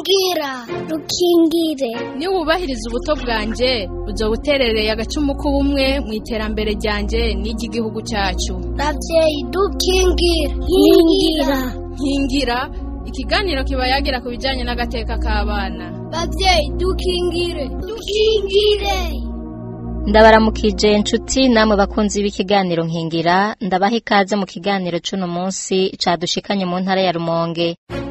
rukingira rukingire niwubahiriza ubuto bwanjye uzo buterereye agacumu k'ubumwe mu iterambere ryanjye n'iry'igihugu cyacu ravyeyi dukingire nkingira nkingira ikiganiro kiba yagira ku bijyanye n'agateka k'abana bavyeyi dukingire dukingire ndabaramukije inshuti namwe bakunzi b'ikiganiro nkingira ndabaha ikaze mu kiganiro c'uno munsi cadushikanye mu ntara ya rumonge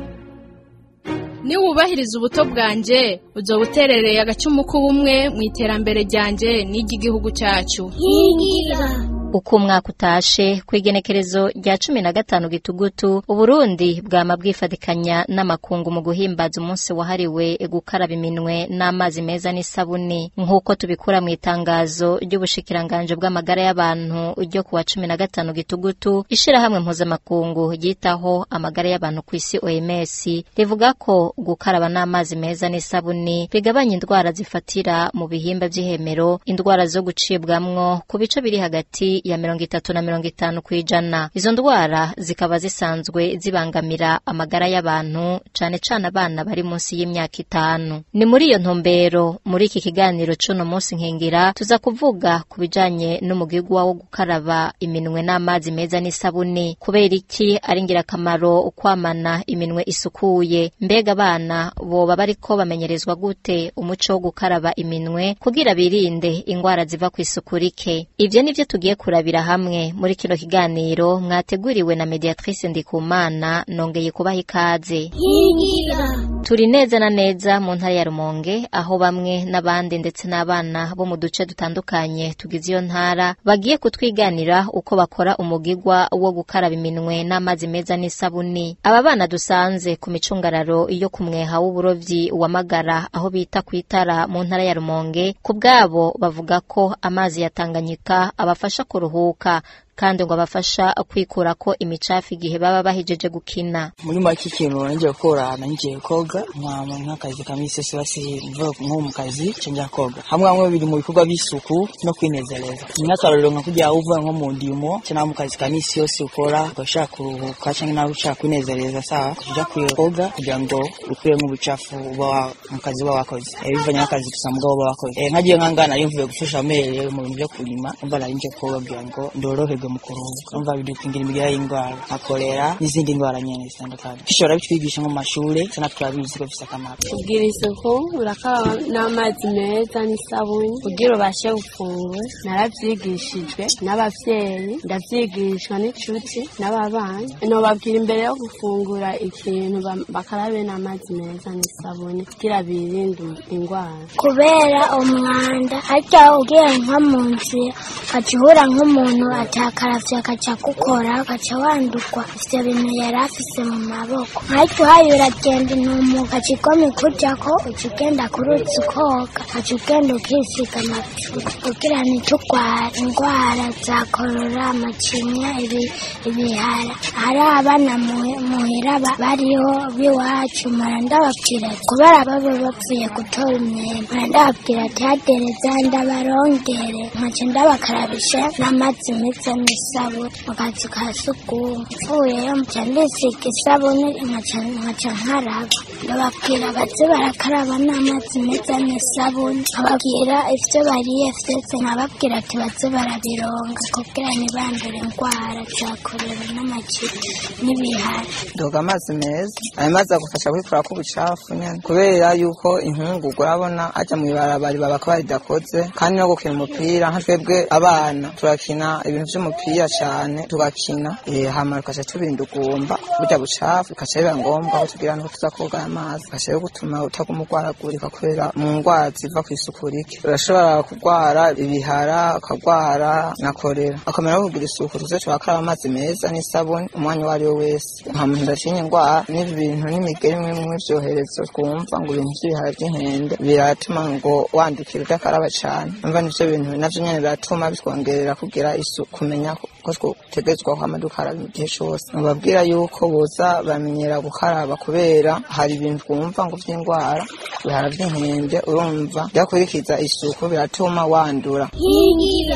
niwubahiriza ubuto bwanjye uzo buterereye agacumu k'ubumwe mu iterambere ryanjye n'iry'igihugu cyacu nkingira uko umwaka utashe ku igenekerezo rya cumi na gatanu gitugutu uburundi bwama bwifadikanya n'amakungu mu guhimbaza umunsi wahariwe gukaraba iminwe n'amazi meza n'isabuni nk'uko tubikura mu itangazo ry'ubushikiranganje bw'amagara y'abantu ryo ku wa cumi na gatanu gitugutu ishirahamwe mpuzamakungu ryitaho amagara y'abantu ku isi oms rivuga ko gukaraba n'amazi meza n'isabuni bigabanya indwara zifatira mu bihimba vy'ihemero indwara zo gucibwamwo ku bice biri hagati ya mirongo itatu na mirongo itanu kw'ijana izo ndwara zikaba zisanzwe zibangamira amagara y'abantu cane cane abana bari munsi y'imyaka itanu ni muri iyo ntumbero muri iki kiganiro c'uno munsi nkingira tuza kuvuga ku bijanye n'umugigwa wo gukaraba iminwe n'amazi meza n'isabuni kubera iki ari ngirakamaro kwamana iminwe isukuye mbega abana boba bariko bamenyerezwa gute umuco wo gukaraba iminwe kugira birinde ingwara ziva kw'isuku rike ivyo nivyo tugiye kurabira hamwe muri kino kiganiro mwateguriwe na mediatrice ndikumana nongeye kubaha ikaze nkingira turi neza na neza mu ntara ya rumonge aho bamwe n'abandi ndetse n'abana bo mu duce dutandukanye tugize iyo ntara bagiye kutwiganira uko bakora umugigwa wo gukaraba iminwe n'amazi meza n'isabuni aba bana dusanze ku micungararo yo ku mweha w'uburovyi wa magara aho bita ku itara mu ntara ya rumonge ku bwabo bavuga ko amazi ya tanganyika abafasha kuruhuka kandi ngo abafasha kwikurako imicafu igihe baba bahejeje gukina muri make ikintu ngiye gukora ngiye koga nkama nk'akazi ka misi yose basi mvuye nko mu kazi njya koga hamwe hamwe biri mu bikorwa by'isuku no kwinezereza nk'akarorero nka kujya uvuye nko mu ndimo cyangwa mu kazi ka misi yose ukora ugashaka kuruhuka cyangwa nawe ushaka kwinezereza sawa kujya koga kugira ngo ukuremo ubucafu uba mu kazi uba wakoze bivanye n'akazi gusa mugabo uba wakoze nkagiye nkangana nari mvuye gufasha amere mu bintu byo kurima umva nari nje koga kugira ngo ndoroherwe mu kuruhuka umva bidukingira imigera y'indwara nka kolera n'izindi ndwara nyine zitandukanye dushobora bitwigisha nko mu mashure sana turabizi ko bifite akamaro kugira isuku urakaba n'amazi meza n'isabuni kugira ubashe gufungura narabyigishijwe n'abavyeyi ndavyigishwa n'inshuti n'ababanyi nobabwira imbere yo gufungura ikintu ba- bakarabe n'amazi meza n'isabuni kugira birinde indwara kubera umwanda harya ugiye nko mu nzira ukaca uhura nk'umuntu atakaravye akaca gukora ukaca wandurwa ivyo bintu yari afise mu maboko harya uhaye uragenda intumu ukaca igoma ikujako uca ugenda ku ruzi ukoga ukaca ugenda ukisiga amavuta kugira ntiturware indwara za korora amacinya ibi- ibihara hari abana muhi- muhira ba- bariho b'iwacu mpora ndababwira kubera baba bavuye gutora imyembe mpora ndababwira ati hadereza ndabarongere nkaca ndabakarabisha n'amazi meza n'isabuni mu kazu ka sugumwe mvuyeyo nca ndisiga isabuni nkaca nkaca nkaraba ndababwira baze barakaraba n'amazi meza n'isabuni nkababwira ivyo bariye vyose nkababwira ati baze barabironga kugira ntibandure indwara za korera n'amacinya n'ibihara doga amazi meza ayo mazi agufasha kwikura ko ubucafu nyene kubera yuko inkungugu urabona aja mw'ibarabara baba ko baridakoze kandi no gukina umupira nka twebwe abana turakina ibintu vy'umupira cane tugakina eh, hama tukaca tubirinda ugumba burya bucafu bikaca biba ngombwa ko tugira nuko tuza koga ayo mazi bikaca rero gutuma utaguma urwaragurika kubera mu ngwara ziva kw'isuku rike urashobora kurwara ibihara ukagwara na korera akamera ko kugira isuku tuze turakaraba amazi meza n'isabuni umwanya uwo ari we wese nta muntu ndatinya indwara n'ibi bintu n'imigeri imwe imwe vyoherezo twumva ngo ibintu vy'ibihara vy'inkende biratuma ngo wandukira udakaraba cane umva nivyo bintu navyo nyene biratuma bitwongerera kugira isuku kumenya ko ko twotegerezwa kwama dukaraba igihe cose mubabwira yuko boza bamenyera gukaraba kubera hari ibintu twumva ngo vy'indwara ibihara vy'inkende urumva byakurikiza isuku biratuma wandura nkingira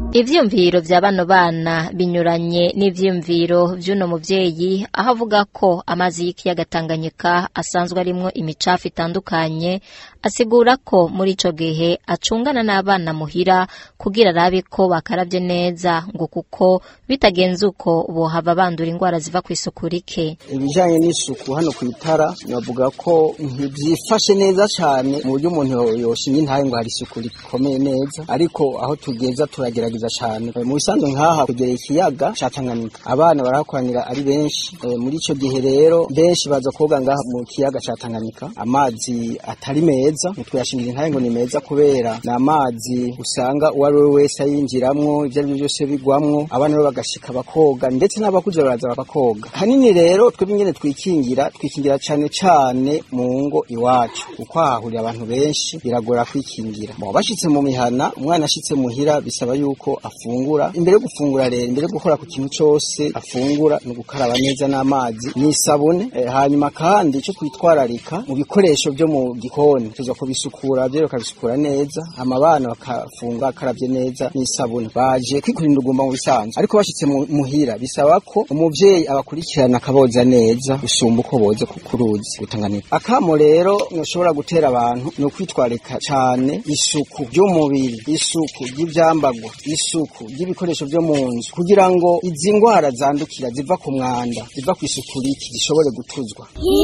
ivyiyumviro vya bano bana binyuranye n'ivyiyumviro vy'uno muvyeyi aho avuga ko amazi y'ikiyaga Tanganyika asanzwe arimwo imicafu itandukanye asigura ko muri ico gihe acungana n'abana muhira kugira arabe ko bakaravye neza ngo kuko bitagenze uko bohava bandura ingwara ziva kw'isuku rike ibijanye n'isuku hano ku itara navuga ko ntivyifashe neza cane mu buryo umuntu yoshimye intahe ngo hari isuku rikomeye neza ariko aho tugeza turagerageza cane mu bisanzwe nk'aha kugera ikiyaga ca Tanganyika abana barahakoranira ari benshi e, muri ico gihe rero benshi baza koga ngaha mu kiyaga ca Tanganyika amazi atari meza ntitwayashingira intahe ngo ni meza kubera ni amazi usanga uwo ari we wese ayinjiramwo ivyo ari byo byose bigwamwo abana rero bagashika bakoga ndetse n'abakuze baraza bakakoga hanini rero twebwe ingene twikingira twikingira cane cane mu ngo iwacu kuko hahurira abantu benshi biragora kwikingira bo bashitse mu mihana umwana ashitse muhira bisaba yuko afungura imbere yo gufungura rero imbere yo gukora ku kintu cose afungura ni ugukaraba neza n'amazi n'isabune e, hanyuma kandi ico twitwararika mu bikoresho vyo mu gikoni tuza kubisukura vyo bakabisukura neza amabana bakafunga akaravye neza n'isabune baje kwikurinda ugumba mu bisanzwe ariko bashitse muhira bisaba ko umuvyeyi abakurikirana akaboza neza gusumba uko boze ku ruzi gutanganira akamo rero ntushobora gutera abantu ni ukwitwarika cane isuku ry'umubiri isuku ry'ivyambagwa isuku ry'ibikoresho vyo mu nzu kugira ngo izi ngwara zandukira ziva ku mwanda ziva ku isuku riki zishobore gutuzwa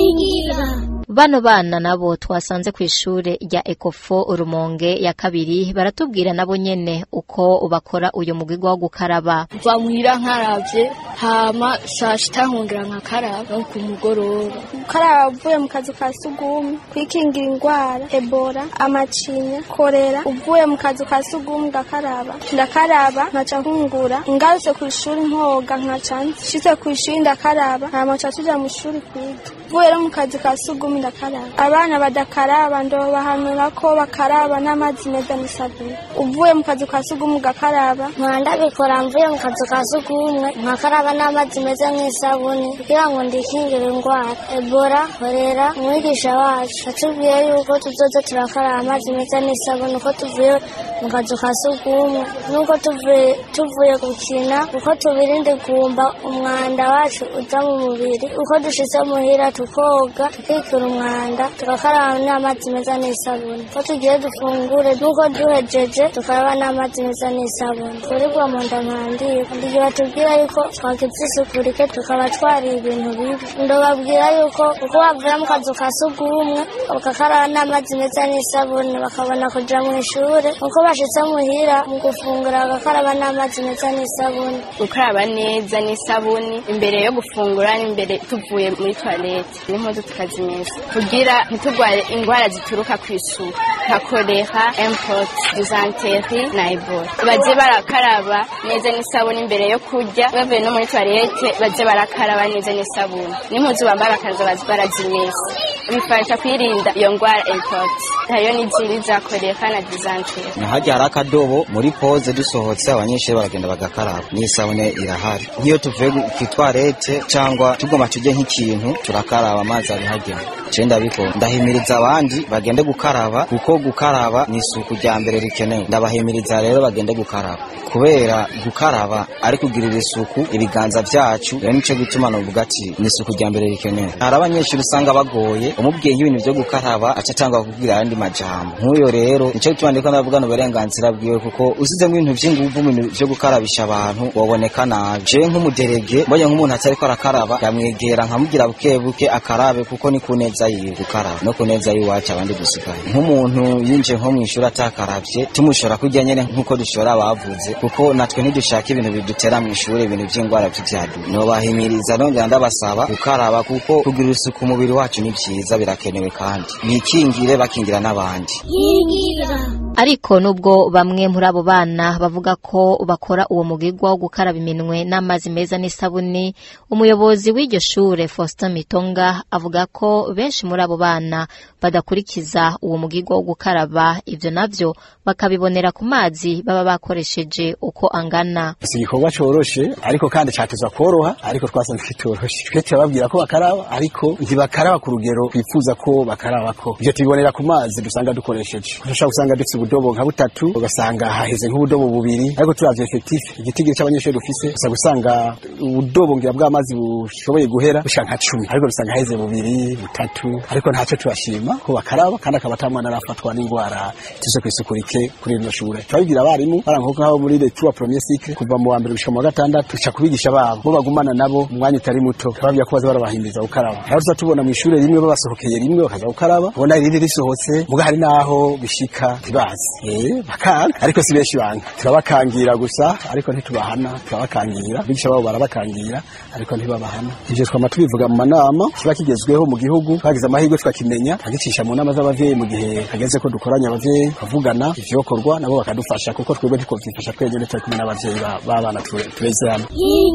bano bana nabo twasanze ku ishure rya ekofo urumonge ya kabiri baratubwira nabo nyene uko bakora uyu mugwigo wo gukaraba mva muhira nkaravye hama saa sita nkongera nkakaraba no ku mugoroba gukaraba uvuye mu kazu ka sugumwe kwikingira ingwara ebola amacinya korera uvuye mu kazu ka sugumwe ngakaraba ndakaraba nkaca nkungura ngarutse ku ishuri nkoga nkaca nshitse ku ishuri ndakaraba hama nca tuja mu ishuri kwiga uvuye rero mu kazu ka sugumwe ndakaraba abana badakaraba ndobahanura ko bakaraba n'amazi meza n'isabuni uvuye mu kazu ka sugumwe ugakaraba nkaba ndabikora mvuye mu kazu ka sugumwe nkakaraba n'amazi meza n'isabuni kugira ngo ndikingire indwara ebola korera umwigisha wacu atubwiye yuko tuzoza turakaraba amazi meza n'isabuni uko tuvuye mu kazu ka sugumwe nuko tuvuye tuvuye gukina uko tubirinda gumba umwanda wacu uza mu mubiri uko dushitse muhira tukoga tukikura umwanda tugakaraba n'amazi meza n'isabuni uko tugiye dufungure nuko duhejeje tukaraba n'amazi meza n'isabuni kuribwa mu nda ntandiye igihe batubwira yuko twagize isuku rike tukaba twariye ibintu bibi ndababwira yuko uko bavuye mu kazu ka sugumwe bagakaraba n'amazi meza n'isabuni bakabona kuja mu ishure uko bashitse muhira mu gufungura bagakaraba n'amazi meza n'isabuni gukaraba neza n'isabuni imbere yo gufungura n'imbere tuvuye muri toilette n'impuzu tukazimesa kugira ntitugware ingwara zituruka ku isuku nka kolera import dizanteri na ebola baze barakaraba neza n'isabuni imbere yo kurya bavuye no muri toilette baze barakaraba neza n'isabuni n'impuzu bambara bakaza baze barazimesa bifasha kwirinda iyo ngwara import hariyo n'izindi za kolera na dizanteri hajya hari akadobo muri poze dusohotse abanyeshuri baragenda bagakaraba n'isabune irahari nk'iyo tuvuye ku itwarete cyangwa tugomba tujye nk'ikintu turakaraba amazi ari hajya je ndabikora ndahimiriza abandi bagende gukaraba kuko gukaraba ni isuku rya mbere rikenewe ndabahimiriza rero bagende gukaraba kubera gukaraba ari kugirira isuku ibiganza vyacu rero nico gituma novuga ati ni isuku rya mbere rikenewe hari abanyeshuri usanga bagoye umubwiye nk'ibintu vyo gukaraba aca atanga kukubwira ayandi majambo nk'uyo rero nico gituma ndiko ndavugana uburenganzira bwiwe kuko usizemwo ibintu vy'inguvu mu bintu vyo gukarabisha abantu woboneka nabi je nk'umuderege mbonye nk'umuntu atariko arakaraba yamwegera nkamubwira buke buke akarabe kuko ni ku neza yiwe gukaraba no ku neza y'iwacu abandi dusigaye nk'umuntu yinjiye nko mw'ishuri atakaravye tumushora kurya nyene nk'uko dushora bavuze kuko natwe ntidushaka ibintu bidutera mw'ishuri ibintu vy'ingwara vy'ivyadu nobahimiriza nongera ndabasaba gukaraba kuko kugira isuku umubiri wacu ni vyiza birakenewe kandi bikingire bakingira n'abandi ariko nubwo bamwe muri abo bana bavuga ko bakora uwo mugigwa wo gukaraba iminwe n'amazi meza n'isabuni umuyobozi w'iryo shure Faustin Mitonga avuga ko benshi muri abo bana badakurikiza uwo mugigwa wo gukaraba ivyo navyo bakabibonera ku mazi baba bakoresheje uko angana si igikorwa coroshe ariko kandi cateza koroha ariko twasanze kitoroshe twe turababwira ko bakaraba ariko ntibakaraba ku rugero twifuza ko bakarabako ivyo tubibonera ku mazi dusanga dukoresheje dushobora gusanga dufite ubudobo nka butatu ugasanga haheze nk'ubudobo bubiri ariko turavye effectif igitigiri c'abanyeshuri dufise usa gusanga ubudobo ngira bw'amazi bushoboye guhera bushika nka cumi ariko dusanga haheze bubiri butatu ariko ntacyo turashima ko bakaraba kandi akaba atamwana arafatwa n'indwara tuze kw'isuku rike kuri rino shure turabibwira abarimu baranka nk'abo muri les trois premiers cycles kuva mu wa mbere gushika mu wa gatandatu tuca kubigisha babo bo bagumana nabo umwanya utari muto bababwira ko baza barabahimiriza gukaraba aho tuza tubona mu ishure rimwe babasohokeye rimwe bakaza gukaraba ubona irindi risohotse muga hari naho bishika ntibazi eh bakanga ariko si benshi banga turabakangira gusa ariko ntitubahana turabakangira bigisha babo barabakangira ariko ntibabahana ivyo twama tubivuga mu manama kiba kigezweho mu gihugu twagize amahirwe tukakimenya tukagicisha mu nama z'abavyeyi mu gihe hageze ko dukoranya abavyeyi tukavugana ivyokorwa nabo bakadufasha kuko twebwe ntitwovyifasha twenyene turi kumwe n'abavyeyi ba- b'abana ture- tureze hamwe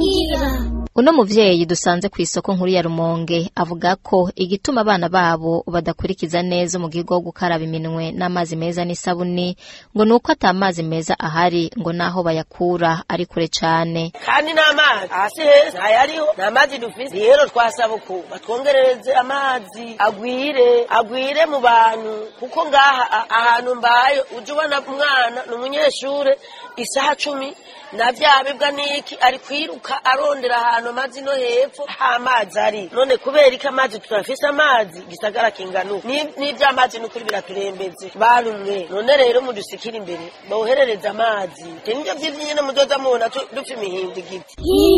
uno muvyeyi dusanze ku isoko nkuru ya rumonge avuga ko igituma abana babo badakurikiza neza umugigo wo gukaraba iminwe n'amazi meza n'isabuni ngo ni uko ata mazi meza ahari ngo naho bayakura ari kure cane kandi n'amazi hasi heza ntayariho nta mazi dufise rero twasaba uku batwongerereze amazi agwire agwire mu bantu kuko ngaha a- ahantu mbaye ujya ubona umwana ni umunyeshure isaha cumi na vya bibwa niki ari kwiruka arondera ahantu amazi no hepfo ha amazi ari none kubera iki amazi turafise amazi gisagara kingana uku Ni- n'ivy'amazi n'ukuri biraturembeze barumwe none rero mudusikira imbere boherereza amazi te nivyo vyivyo nyene muzoza mubona tu- dupfa imihinda igiti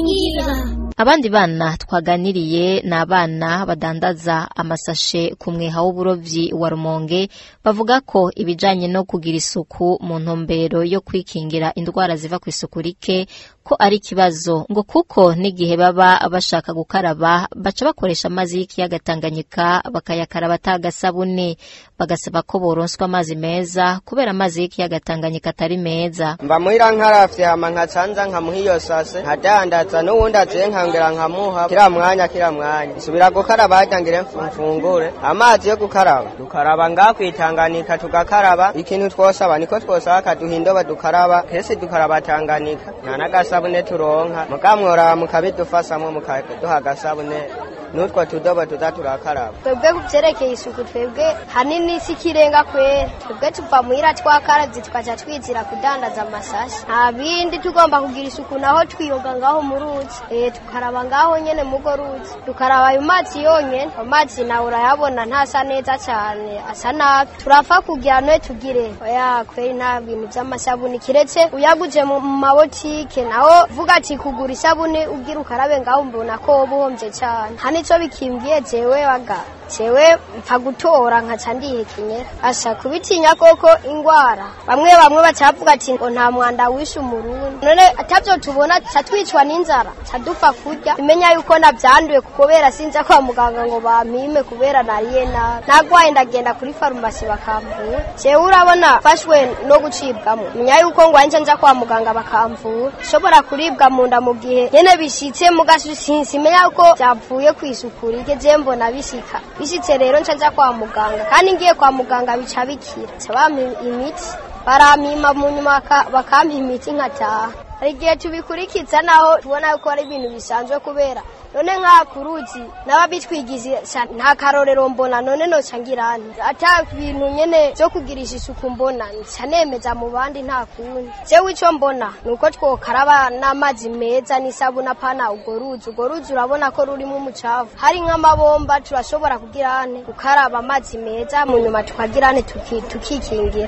abandi bana twaganiriye ni abana badandaza amasashe ku mweha w'uburovyi wa rumonge bavuga ko ibijanye no kugira isuku mu ntumbero yo kwikingira indwara ziva ku isuku rike ko ari ikibazo ngo kuko n'igihe baba bashaka gukaraba baca bakoresha amazi y'ikiyaga Tanganyika bakayakaraba atagasabuni bagasaba ko boronswa amazi meza kubera amazi y'ikiyaga Tanganyika atari meza mba muhira nkaravye hama nkacanza nkamuha iyo sase nkadandaza n'uwundi aziye nkangera nkamuha kira mwanya kira mwanya nsubira gukaraba harya ngire mfu- mfungure amazi yo gukaraba dukaraba nga kwitanganika tugakaraba ikintu twosaba niko twosaba akaduha indobo dukaraba kese dukaraba tanganika nta n'agasabune turonka mukamworaba mukabidufasamwo mukaduha agasabune n'utwo tudobo tuza turakaraba twebwe ku byerekeye isuku twebwe hanini si ikirenga kwera twebwe tuva muhira twakaravye tukaca twizira kudandaza amasashi nta bindi tugomba kugira isuku naho twiyoga ngaho mu ruzi eh tukaraba ngaho nyene mugo ruzi tukaraba ayo mazi yonyene amazi nawe urayabona ntasa neza cane asa nabi turapfa kugira noye tugire oya kweri nta bintu vy'amasabuni kiretse uyaguze mu mu mabotike naho vuga ati kugura isabuni ugira ukarabe ngaho mbona ko woba uhomvye cane hani nico bikimbwiye jewe baga jewe mpfa gutora nkaca ndihekenyera asa kubitinya koko ingwara bamwe bamwe bacavuga ati ngo nta mwanda wishe umurundi none atavyo tubona ca twicwa n'inzara ca dupfa kurya imenya yuko navyanduye kubera sinza kwa muganga ngo bampime kubera nariye nabi nagwaye ndagenda kuri farumasi bakamvura jewe urabona fashwe no gucibwamo menya yuko ngwaye nca nja kwa muganga bakamvura shobora kuribwa mu nda mu gihe nyene bishitse mugasu simenya yuko vyavuye kw'isuku rike je mbona bishika bishitse rero nca nja kwa muganga kandi ngiye kwa muganga bica bikira ca bampa imiti barampima mu nyuma baka- bakampa imiti nkataha hari igihe tubikurikiza naho tubona yuko ari ibintu bisanzwe kubera none nk'aha ku ruzi n'ababitwigisha nta karorero mbona none noca ngirane ata bintu nyene vyo kugirisha isuku mbona nca nemeza mu bandi nta kundi jewe ico mbona ni uko twokaraba n'amazi meza n'isabuni apana urwo ruzi urwo ruzi urabona ko rurimo umucafu hari nk'amabomba turashobora kugirane gukaraba amazi meza mu nyuma tukagirane tuki- tukikingira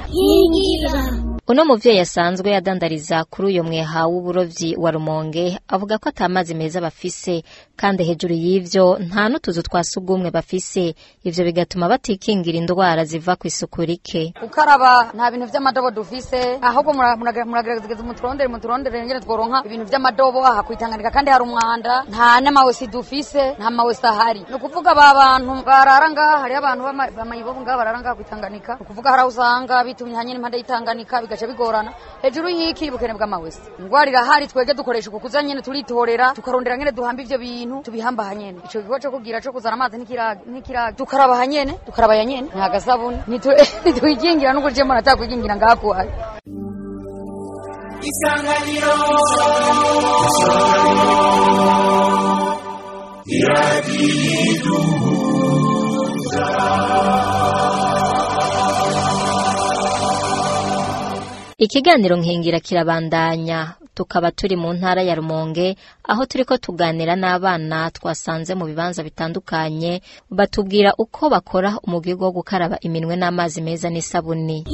uno muvyeyi asanzwe adandariza kuri uyo mweha w'uburovyi wa rumonge avuga ko ata mazi meza bafise kandi hejuru y'ivyo nta n'utuzu twa sugumwe bafise ivyo bigatuma batikingira indwara ziva ku isuku rike gukaraba nta bintu vy'amadobo dufise ahubwo mura- murager- muragerageza muturondere muturondere ngene tworonka ibintu vy'amadobo aha kwitanganika kandi hari umwanda nta n'amawesi dufise nta mawesi ahari ni ukuvuga ba bantu barara ngaha hariho abantu b'ama- b'amayibobo ngaha barara ngaha kwitanganika ni ukuvuga hari aho usanga bitumye hanyene impande y'itanganika bigaca bigorana hejuru y'iki ubukene bw'amawesi ingwara irahari twege dukoresha uku kuza nyene turitorera tukarondera ngene duhamba ivyo bintu tubihamba hanyene ico gikorwa co kugira co kuzana amazi n'ikiraga n'ikiraga tukaraba hanyene tukaraba yanyene nta gasabuni Nitu- ntitwigingira n'ubwo je mbona atakwigingira ngaha kuhari isanganiro iradiyiduhuza ikiganiro nkingira kirabandanya tukaba turi mu ntara ya Rumonge aho turiko tuganira n'abana twasanze mu bibanza bitandukanye batubwira uko bakora umugigo wo gukaraba iminwe n'amazi meza n'isabuni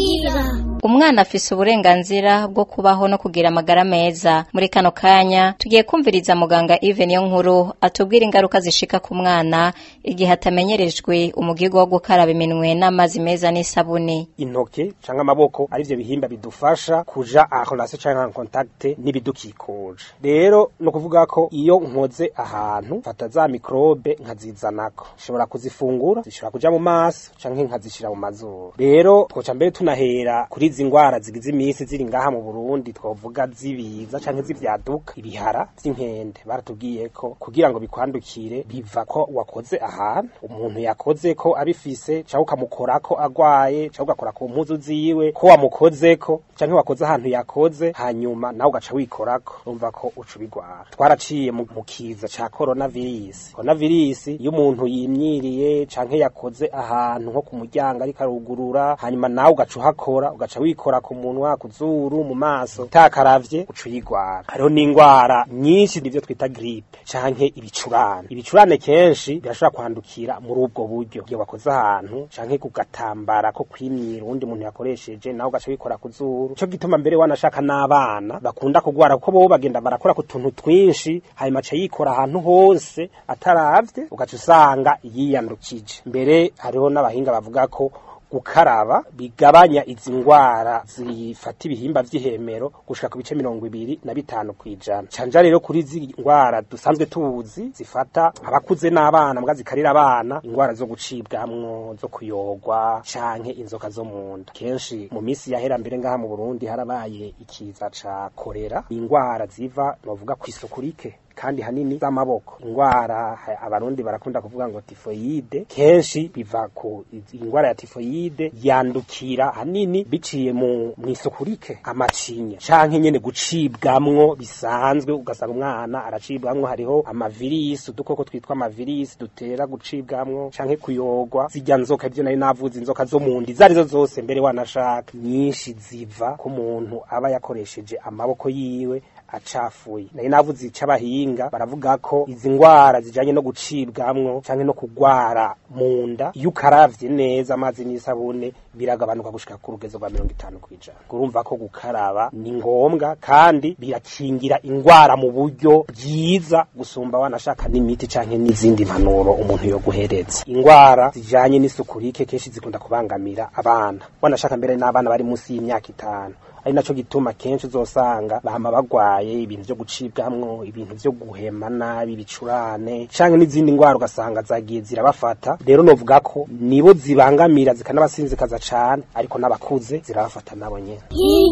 umwana afise uburenganzira bwo kubaho no kugira amagara meza muri kano kanya tugiye kumviriza muganga Yves niyo nkuru atubwira ingaruka zishika ku mwana igihe atamenyerejwe umugigo wo gukaraba iminwe n'amazi meza n'isabuni intoke canke amaboko ari vyo bihimba bidufasha kuja en relation canke en contact n'ibidukikuje rero no kuvuga ko iyo nkoze ahantu fata za mikrobe nkazizanako nshobora kuzifungura zishobora kuja mu maso canke nkazishira mu mazuru rero twoca mbere tunahera kuri izi ngwara zigize imisi ziri ngaha mu Burundi twovuga zibiza canke zivyaduka ibihara vy'inkende baratubwiye ko kugira ngo bikwandukire biva ko wakoze ahantu umuntu yakoze ko abifise canke ukamukorako agwaye canke ugakora ku mpuzu ziwe ko wamukozeko canke wakoze ahantu yakoze hanyuma nawe ugaca wikorako urumva ko uca ubigwara twaraciye mu mu kiza ca coronavirus coronavirus iyo umuntu yimyiriye canke yakoze ahantu nko ku muryango ariko arugurura hanyuma nawe ugaca uhakora ugaca wikora ku munwa ku zuru mu maso utakaravye uca uyigwara hariho n'ingwara nyinshi nivyo twita gripe canke ibicurane ibicurane kenshi birashobora kwandukira muri ubwo buryo iyo wakoze ahantu canke ku gatambara ko kwimyira uwundi muntu yakoresheje nawe ugaca wikora ku zuru ico gituma mbere wanashaka n'abana bakunda kugwara kuko bo bagenda barakora ku tuntu twinshi hanyuma aca yikora ahantu hose ataravye ugaca usanga yiyandukije mbere hariho n'abahinga bavuga ko gukaraba bigabanya izi ngwara zifata ibihimba vy'ihemero gushika ku bice mirongo ibiri na bitanu kwijana canja rero kuri izi ngwara dusanzwe tuzi zifata abakuze n'abana mbwa zikarira abana ingwara zo gucibwamwo zo kuyogwa canke inzoka zo mu nda kenshi mu misi yahera mbere ngaha mu Burundi harabaye ikiza ca korera ingwara ziva novuga kw'isuku rike kandi hanini z'amaboko ingwara ha- abarundi barakunda kuvuga ngo tifoyide kenshi biva ku ingwara ya tifoyide yandukira hanini biciye mu mw'isuku rike amacinya canke nyene gucibwamwo bisanzwe ugasanga umwana aracibwamwo hariho amavirisi udukoko twitwa amavirisi dutera gucibwamwo canke kuyogwa zirya nzoka ivyo nari navuze inzoka zo mu nda izo arizo zose mbere wanashaka nyinshi ziva ku muntu aba yakoresheje amaboko yiwe acafuye nari navuze icabahinga baravuga ko izi ngwara zijanye no gucibwamwo canke no kugwara mu nda iyo ukaravye neza amazi n'isabune biragabanuka gushika ku rugezo rwa mirongo itanu kw'ijana urumva ko gukaraba ni ngombwa kandi birakingira ingwara mu buryo bwiza gusumba wanashaka n'imiti canke n'izindi mpanuro umuntu yo guhereza ingwara zijanye n'isuku rike kenshi zikunda kubangamira abana wanashaka mbere n'abana bari munsi y'imyaka itanu ari naco gituma kenshi uzosanga bahama bagwaye ibintu vyo gucibwamwo ibintu vyo guhema nabi ibicurane canke n'izindi ngwara ugasanga zagiye zirabafata rero novuga ko nibo zibangamira zikanabasinzikaza cane ariko n'abakuze zirabafata nabo nyene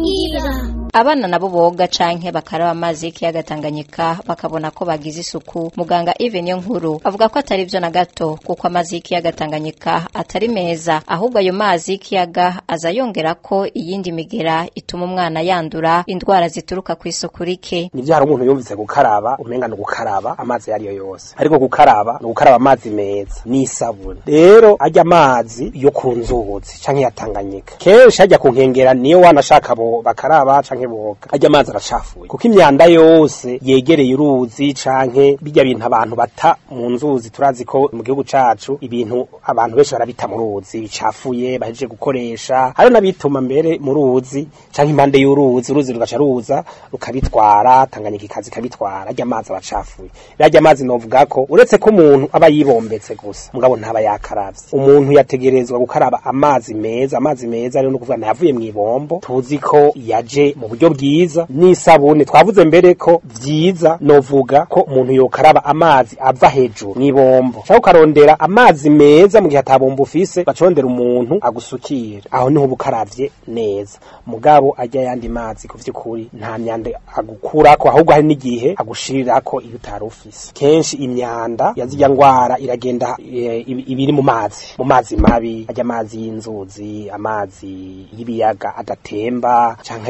abana nabo boga canke bakaraba amazi y'ikiyaga Tanganyika bakabona ko bagize isuku muganga Yves niyo nkuru avuga ko atari vyo na gato kuko amazi y'ikiyaga Tanganyika atari meza ahubwo ayo mazi y'ikiyaga aza yongera ko iyindi migera ituma umwana yandura indwara zituruka ku isuku rike nivyo hari umuntu yumvise gukaraba umenga ni gukaraba amazi yariyo yose ariko gukaraba ni gukaraba amazi meza n'isabune rero ajya amazi yo ku nzuzi canke ya Tanganyika kenshi hajya ku nkengera niyo wanashaka bo bakaraba canke boga ajya amazi aracafuye kuko imyanda yose yegereye uruzi canke bijya bintu abantu bata mu nzuzi turazi ko mu gihugu cacu ibintu abantu benshi barabita mu ruzi bicafuye bahejeje gukoresha hari n'abituma mbere mu ruzi canke impande y'uruzi uruzi rugaca ruza rukabitwara Tanganyika ikazi ikabitwara ajya amazi abacafuye rajya amazi novuga ko uretse ko umuntu aba yibombetse gusa mugabo ntaba yakaravye umuntu yategerezwa gukaraba amazi meza amazi meza rero no kuvuga nayavuye mu ibombo tuzi ko yaje mu buryo bwiza n'isabune twavuze mbere ko vyiza novuga ko umuntu yokaraba amazi ava hejuru mw'ibombo cyangwa ukarondera amazi meza mu gihe atabomba ufise bacondera umuntu agusukira aho niho uba ukaravye neza mugabo ajya yandi mazi ku vy'ukuri nta myanda agukurako ahubwo hari n'igihe agushirirako iyo utari ufise kenshi imyanda yazirya ngwara iragenda e, ibi- ibiri mu mazi mu mazi mabi ajya amazi y'inzuzi amazi y'ibiyaga adatemba canke ajya nyene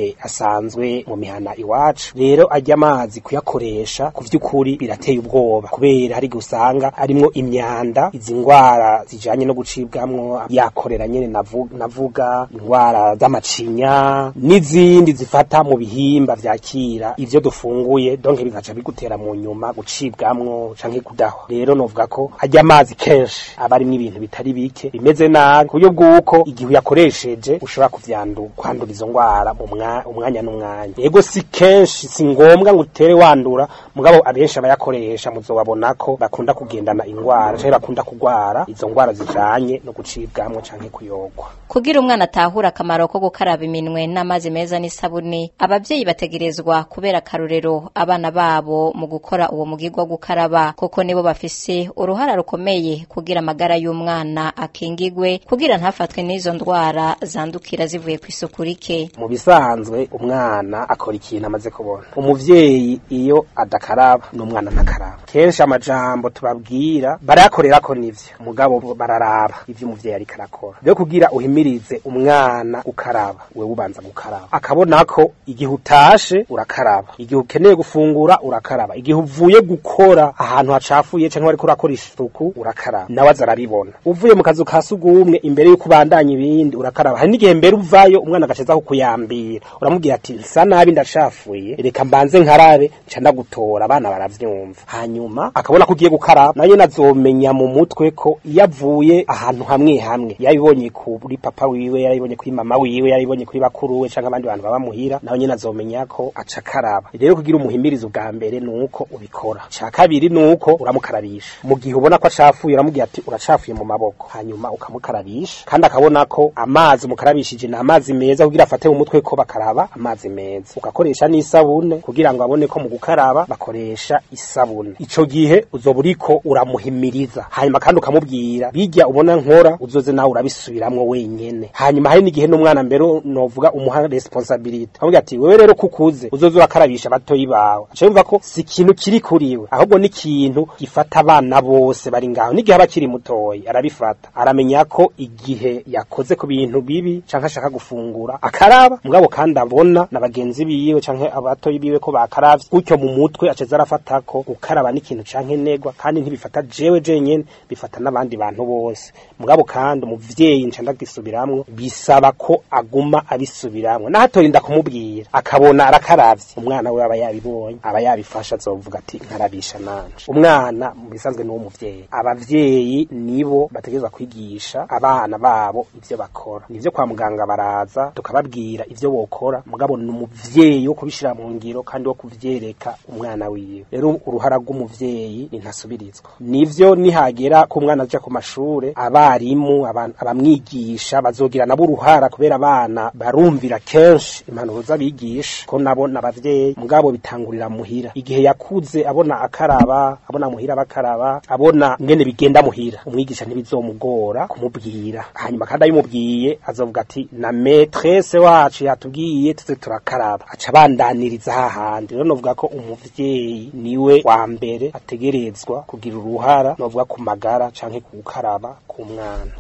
ingene asanzwe mu mihana iwacu rero ajya amazi kuyakoresha ku vy'ukuri birateye ubwoba kubera hari gusanga arimwo imyanda izi ngwara zijanye no gucibwamwo yakorera nyene navu- navuga ingwara z'amacinya n'izindi zifata mu bihimba vyakira ivyo dufunguye donke bigaca bigutera mu nyuma gucibwamwo canke kudahwa rero novuga ko ajya amazi kenshi aba arimwo ibintu bitari bike bimeze nabi ku buryo bw'uko igihe uyakoresheje ushobora kuvyandu kwandura izo ngwara mu mwa- umwanya n'umwanya yego si kenshi si ngombwa ngo utere wandura mugabo abenshi abayakoresha muzobabona ko bakunda kugendana ingwara canke bakunda kugwara izo ngwara zijanye no gucibwamwo canke kuyogwa kugira umwana atahure akamaro ko gukaraba iminwe n'amazi meza n'isabuni abavyeyi bategerezwa kubera akarorero abana babo mu gukora uwo mugirwa wo gukaraba kuko nibo bafise uruhara rukomeye kugira amagara y'umwana akingigwe kugira ntafatwe n'izo ndwara zandukira zivuye ku isuku rike mu bisanzwe umwana akora ikintu amaze kubona umuvyeyi iyo adakaraba n'umwana ntakaraba kenshi amajambo tubabwira barayakorera ko nivyo mugabo bararaba ivyo umuvyeyi ariko arakora rero kugira uhimirize umwana gukaraba wewe ubanza gukaraba akabona ko igihe utashe urakaraba igihe ukeneye gufungura urakaraba igihe uvuye gukora ahantu hacafuye canke wariko urakora isuku urakaraba nawe aza arabibona uvuye mu kazu ka sugumwe imbere yuko ubandanya ibindi urakaraba hari n'igihe mbere uvayo umwana agacaza kukuyambira uramubwira ati nsa nabi ndacafuye reka mbanze nkarabe nca ndagutora abana baravyumva hanyuma akabona ko ugiye gukaraba nayo nazomenya mu mutwe ko iyo avuye ahantu hamwe hamwe yabibonye kuri papa wiwe yarabibonye kuri mama wiwe yarabibonye kuri bakuru we canke abandi bantu baba muhira nawe nyene azomenya ko aca akaraba rero kugira umuhimirizo bwa mbere nuko ubikora ca kabiri nuko uramukarabisha mu gihe ubona ko acafuye uramubwira ati uracafuye mu maboko hanyuma ukamukarabisha kandi akabona ko amazi umukarabishije ni amazi meza kugira afate mu mutwe ko bakaraba amazi meza ugakoresha n'isabune kugira ngo abone ko mu gukaraba bakoresha isabune ico gihe uzoba uriko uramuhimiriza hanyuma kandi ukamubwira bijya ubona nkora uzoze nawe urabisubiramwo wenyene hanyuma hari n'igihe n'umwana mbere novuga umuha responsabilite avuga ati wewe rero kukuze uzoze urakarabisha abatoyi bawe aca yumva ko si ikintu kiri kuriwe ahubwo ni ikintu gifata abana bose bari ngaho n'igihe aba akiri mutoyi arabifata aramenya ko igihe yakoze ku bintu bibi canke ashaka gufungura akaraba mugabo kandi abona na bagenzi biwe canke abatoyi biwe ko bakaravye gutyo mu mutwe aceza arafata ko gukaraba n'ikintu canke negwa kandi ntibifata jewe jenyene bifata n'abandi bantu bose mugabo kandi umuvyeyi nca ndagisubiramwo bisaba ko aguma abisubiramwo nahatorinda kumubwira akabona arakaravye umwana we aba yabibonye aba yabifasha azovuga ati nkarabisha nanje umwana mu bisanzwe ni umuvyeyi abavyeyi nibo bategerezwa kwigisha abana babo ivyo bakora nivyo kwa muganga baraza tukababwira ivyo bokora mugabo ni umuvyeyi wo kubishira mu ngiro kandi wo kuvyereka umwana wiwe rero uruhara rw'umuvyeyi ni ntasubirizwa nivyo nihagera ko umwana aja ku mashure abarimu aba- abamwigisha bazogira nabo uruhara kubera abana barumvira kenshi impanuro z'abigisha ko nabo n'abavyeyi mugabo bitangurira muhira igihe yakuze abona akaraba abona muhira bakaraba abona ngene bigenda muhira umwigisha ntibizomugora kumubwira hanyuma kandi abimubwiye azovuga ati na metrese wacu yatubwiye tuze turakaraba aca abandaniriza hahandi rero novuga ko umuvyeyi niwe wa mbere ategerezwa kugira uruhara novuga ku magara canke ku gukaraba k'umwana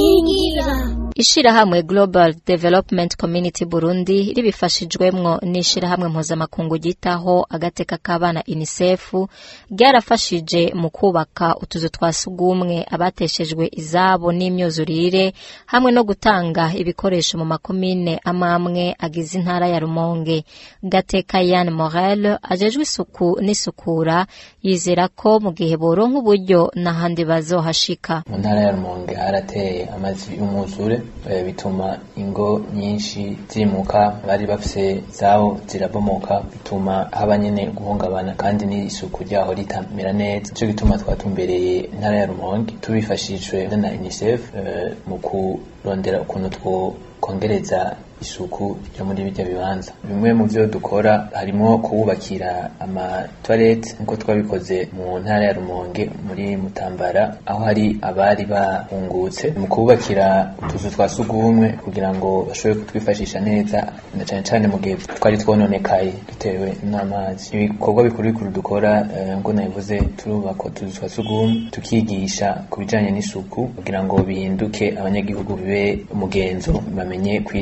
ishirahamwe Global Development Community Burundi ribifashijwemwo n'ishirahamwe mpuzamakungu ryitaho agateka k'abana UNICEF ryarafashije mu kubaka utuzu twa sugumwe abateshejwe izabo n'imyuzurire hamwe no gutanga ibikoresho mu makomine amamwe agize intara ya Rumonge Gateka Yann Morel ajejwe isuku n'isukura yizera ko mu gihe boronka uburyo n'ahandi bazohashika mu ntara ya rumonge harateye amazi y'umwuzure eh, bituma ingo nyinshi zimuka bari bafise zabo zirabomoka bituma haba nyene guhungabana kandi n'isuku ryaho ritamera neza nico gituma twatumbereye intara ya rumonge tubifashijwe na unicef eh, mu kurondera ukuntu two kongereza isuku ryo muri bijya bibanza bimwe mu byo dukora harimo kububakira amatoilette nkuko twabikoze mu ntara ya Rumonge muri Mutambara aho hari abari bahungutse mu kububakira utuzu twa sugumwe kugira ngo bashobore kutwifashisha neza na cyane cyane mu gihe twari twononekaye dutewe n'amazi ibikorwa bikuru bikuru dukora eh, ngo nabivuze turubaka utuzu twa sugumwe tukigisha ku bijyanye n'isuku kugira ngo bihinduke abanyagihugu bibe umugenzo bamenye kwirinda ingwara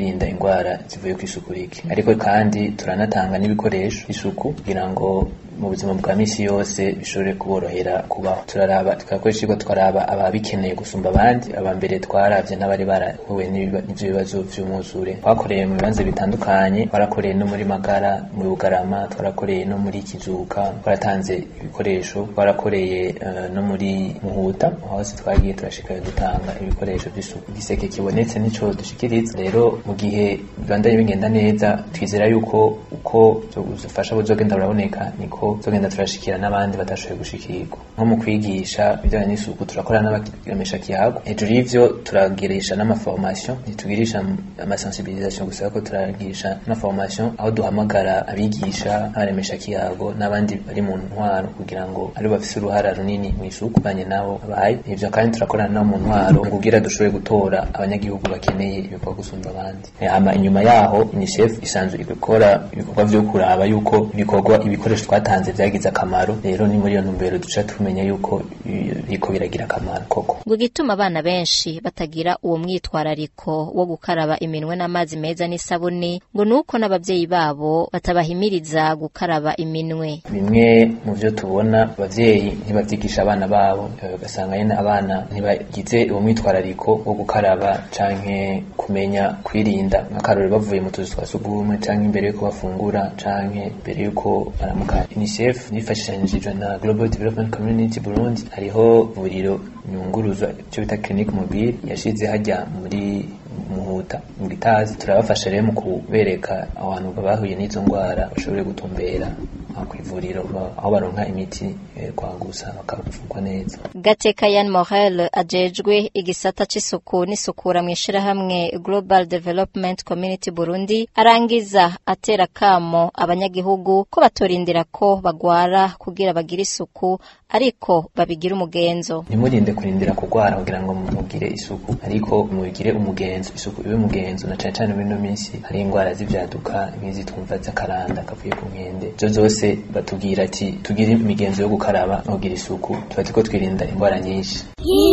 ndwara zivuye ku isuku rike ariko kandi turanatanga n'ibikoresho isuku kugira ngo mu buzima bwa misi yose bishobore kuborohera kubaho turaraba tugakoresha ikigo twaraba ababikeneye gusumba abandi aba mbere twaravye n'abari barahuye n'ivyo bibazo vy'umwuzure twakoreye mu bibanza bitandukanye twarakoreye no muri magara muri bugarama twarakoreye no muri kizuka twaratanze ibikoresho twarakoreye uh, no muri muhuta hose twagiye turashikayo dutanga ibikoresho by'isuku igiseke kibonetse nico dushikiriza rero mu gihe bibandanye bigenda neza twizera yuko uko ubufasha buzogenda buraboneka niko tugenda turashikira n'abandi batashoboye gushikirwa nko mu kwigisha ibijyanye n'isuku turakora n'abaremesha kiyago hejuru y'ivyo turagirisha n'amaformation ntitugirisha amasensibilisation gusa ariko turagirisha n'amaformation aho duhamagara abigisha abaremesha kiyago n'abandi bari mu ntwaro kugira ngo ari bafise uruhara runini mu isuku banye nabo babaye ivyo kandi turakorana nabo mu ntwaro mu kugira dushobore gutora abanyagihugu bakeneye ibikorwa gusumba abandi hama inyuma yaho UNICEF isanzwe ikora ibikorwa vyo kuraba yuko ibikorwa ibikoresho twatanze vyagize akamaro rero ni muri iyo ntumbero duca tumenya yuko biriko biragira akamaro koko ngo igituma abana benshi batagira uwo mwitwarariko wo gukaraba iminwe n'amazi meza n'isabuni ngo nuko n'abavyeyi babo batabahimiriza gukaraba iminwe bimwe mu vyo tubona abavyeyi ntibavyigisha abana babo ugasanga nyene abana ntibagize uwo mwitwarariko wo gukaraba canke kumenya kwirinda nk'akarorero bavuye mu tuzu twa sugumwe canke imbere yuko bafungura canke imbere yuko baramuka UNICEF nifashishije na Global Development Community Burundi hariho vuriro nyunguruza icyo bita clinique mobile yashize hajya muri muhuta mu gitazi turabafasha rero mu kubereka abantu bahuye n'izo ndwara bashobore gutumbera ku ivuriro aho baronka imiti kwangusa bakavurwa neza gateka yan morel ajejwe igisata c'isuku n'isukura mu ishirahamwe global development community burundi arangiza atera kamo abanyagihugu ko batorindira ko bagwara kugira bagire isuku ariko babigira umugenzo ntimurinde kurindira kugwara kugira ngo mugire isuku ariko mubigire umugenzo isuku ibe umugenzo na cane cane muri ino minsi hari indwara z'ivyaduka nk'izi twumva z'akaranda kavuye ku nkende zo zose batubwira ati tugire imigenzo yo gukaraba no kugira isuku tuba turiko twirinda indwara nyinshi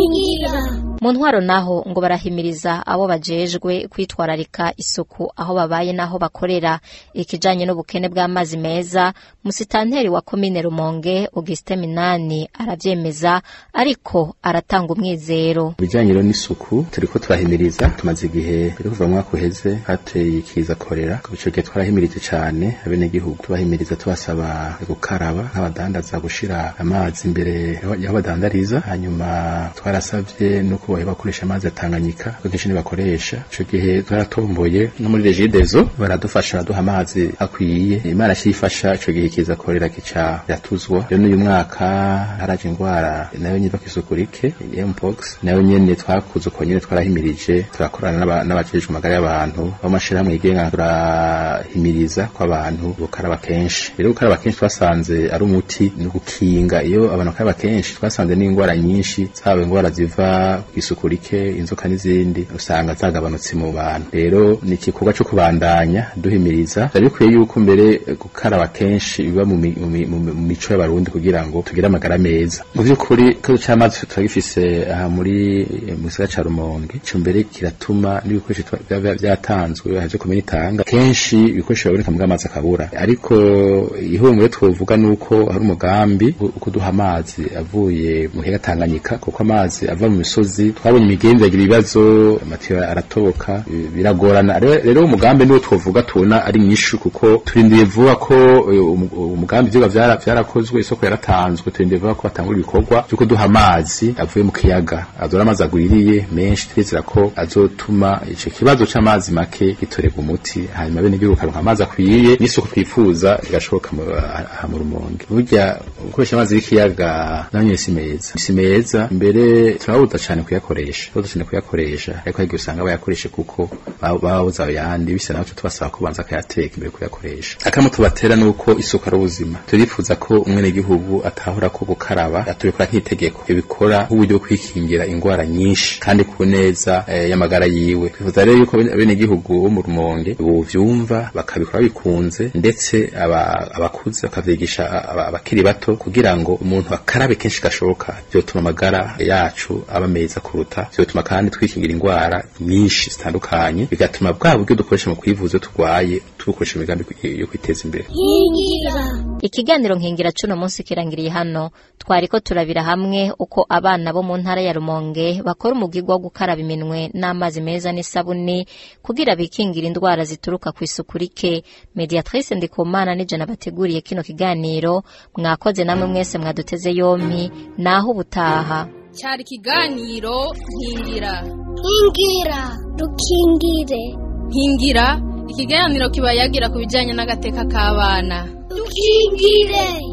mu ntwaro naho ngo barahimiriza abo bajejwe kwitwararika isuku aho babaye n'aho bakorera ikijanye n'ubukene bw'amazi meza musitanteri wa komine rumonge auguste minani aravyemeza ariko aratanga umwizero bijanye rero n'isuku turiko turahimiriza tumaze igihe turi kuva mu mwaka uheze hateye ikiza korera ico gihe twarahimirije cane abenegihugu tubahimiriza tubasaba gukaraba nk'abadandaza gushira amazi imbere y'aho badandariza hanyuma twarasavye no kubahe bakoresha amazi atanganyika kuko kenshi ntibakoresha ico gihe twaratomboye no muri regidezo baradufasha baraduha amazi akwiye imana cifasha ico gihe kiza korera kica iratuzwa rero n'uyu mwaka haraje indwara nayo nyiva kw'isuku rike mpox nayo nyene twakuze uko nyene twarahimirije turakorana n'abajejwe amagara y'abantu b'amashirahamwe yigenga turahimiriza ko abantu gukaraba kenshi rero gukaraba kenshi twasanze ari umuti ni gukinga iyo abantu bakaraba kenshi twasanze n'indwara nyinshi zaba indwara ziva kw'isuku rike inzoka n'izindi usanga zagabanutse mu bantu rero ni igikorwa cyo kubandanya duhimiriza byari bikwiye yuko mbere gukaraba kenshi biba mu mico y'abarundi kugira ngo tugire amagara meza mu by'ukuri ikibazo cy'amazi turagifise aha muri mu gisagara ca rumonge ico mbere kiratuma n'ibikoresho byatanzwe haje kumenya itanga kenshi ibikoresho biraboneka mu amazi akabura ariko ihumure twovuga nuko hari umugambi wo kuduha amazi avuye mu kiyaga Tanganyika kuko amazi ava mu misozi twabonye imigenzi yagira ibibazo amatiyo aratoboka biragorana rero umugambi niwo twovuga tubona ari nyinshi kuko turindiye vuba ko umugambi ivyuga vyarakozwe isoko yaratanzwe turindiye vuba ko batangura ibikorwa vyo kuduha amazi avuye mu kiyaga azora amazi agwiriye menshi twizera ko azotuma ico kibazo c'amazi make gitorerwa umuti hanyuma bene igihugu karonka amazi akwiye n'isuku twifuza rigashoboka aha mu rumonge burya gukoresha amazi y'ikiyaga nayo si meza si meza mbere turabuza cane kuyakoresha turabuza cane kuyakoresha ariko hari usanga bayakoresha kuko baba babuza ayandi bisa naho tubasaba ko banza akayateka imbere kuyakoresha akamo tubatera nuko isuku ari ubuzima turifuza ko umwene gihugu atahora ko gukaraba atubikora nk'itegeko bikora nk'uburyo bwo kwikingira indwara nyinshi kandi ku neza eh, y'amagara yiwe twifuza rero yuko bene gihugu bo mu rumonge bovyumva bakabikora bikunze ndetse abakuze bakavyigisha abakiri bato kugira ngo umuntu akarabe kenshi gashoboka vyotuma amagara yacu aba meza kuruta vyotuma kandi twikingira indwara nyinshi zitandukanye bigatuma bwa buryo dukoresha mu kwivuza iyo turwaye tubukoresha mu migambi yo kwiteza imbere ikiganiro nkingira cuno munsi kirangiriye hano twariko turabira hamwe uko abana bo mu ntara ya rumonge bakora umugirwa wo gukaraba iminwe n'amazi meza n'isabuni kugira bikingira indwara zituruka ku isuku rike mediatrice ndikumana n'ijana bateguriye kino kiganiro mwakoze namwe mwese mwaduteze yompi naho ubutaha cyari ikiganiro nkingira nkingira dukingire nkingira ikiganiro kiba yagira ku bijyanye n'agateka k'abana dukingire